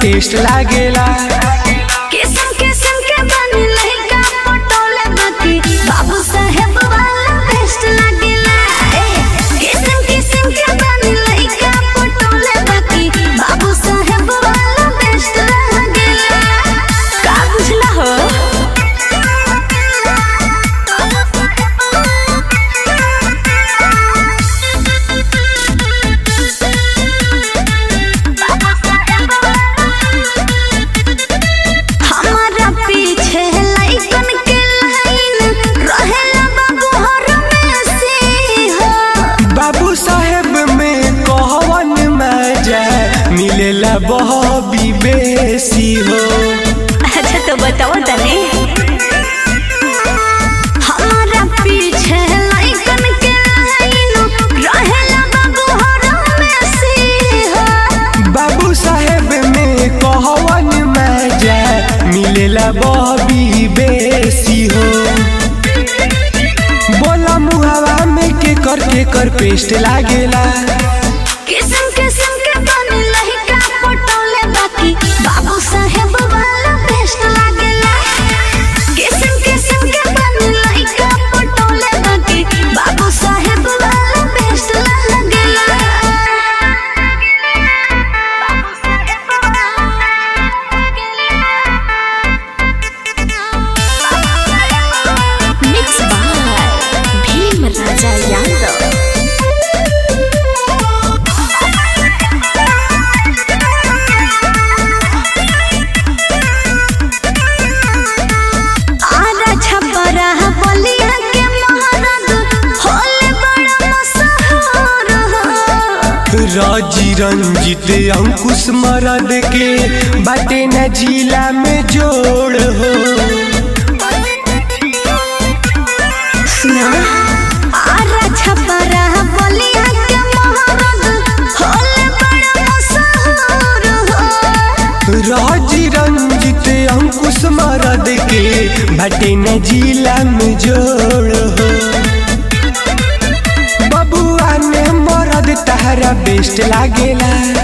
test लागेला किस्म किस्म के बनी लइका पटोले बाकी बाबू साहेब वाला बेस्ट लागेला ए, किस्म किस्म के बनी लइका पटोले बाकी बाबू साहेब वाला बेस्ट लागेला का बुझला हो हमारा पीछे लइकन के लाइन रहेला बाबू हर में से हो बाबू साहेब में कहवन मजा मिलेला बहबी बेसी हो अच्छा तो बताओ तने हमारा पीछे लइकन के लाइन रहेला बाबू हर में से हो बाबू साहेब में कहवन मजा मिलेला बहबी बेसी हो बोला मुहावा में के कर के कर पेस्ट लागेला किस्म किस्म के बने लइका पटोले बाकी बाबू साहेब वाला बेस्ट लागेला किस्म किस्म के बने लइका पटोले बाकी बाबू साहेब वाला बेस्ट लागेला बाबू साहेब मिक्स बाय भीम राजा यादव आरा छपरा बलिया के महाराज होले बड़ा मशहूर हो राजी रंजित अंकुश मरद के बाटे न जिला में जोड़ हो सुना आरा छपरा बलिया के महाराज होले बड़ा मशहूर हो राजी रंजित अंकुश मरद के बाटे न जिला में जोड़ हो बबुआ ने मरद तहरा बेस्ट लागेला